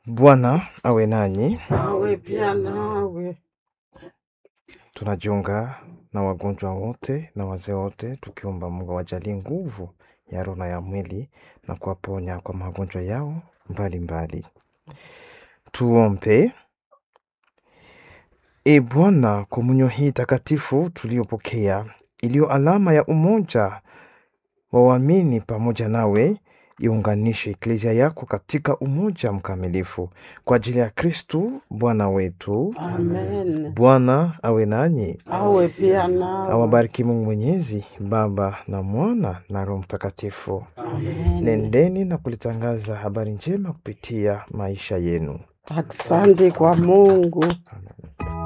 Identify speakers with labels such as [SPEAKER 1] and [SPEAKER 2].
[SPEAKER 1] Bwana awe nanyi.
[SPEAKER 2] awe pia nawe.
[SPEAKER 1] Tunajiunga na wagonjwa wote na wazee wote, tukiomba Mungu awajalie nguvu ya roho na ya mwili na kuwaponya kwa magonjwa yao mbalimbali. Tuombe. E Bwana, komunyo hii takatifu tuliyopokea, iliyo alama ya umoja wa waamini pamoja nawe, iunganishe eklezia yako katika umoja mkamilifu kwa ajili ya Kristu Bwana wetu.
[SPEAKER 2] Amen.
[SPEAKER 1] Bwana awe nanyi,
[SPEAKER 2] Awe pia nawe.
[SPEAKER 1] awabariki Mungu Mwenyezi, Baba na Mwana na Roho Mtakatifu.
[SPEAKER 2] Amen.
[SPEAKER 1] Nendeni na kulitangaza habari njema kupitia maisha yenu.
[SPEAKER 2] Asante kwa Mungu.
[SPEAKER 1] Amen.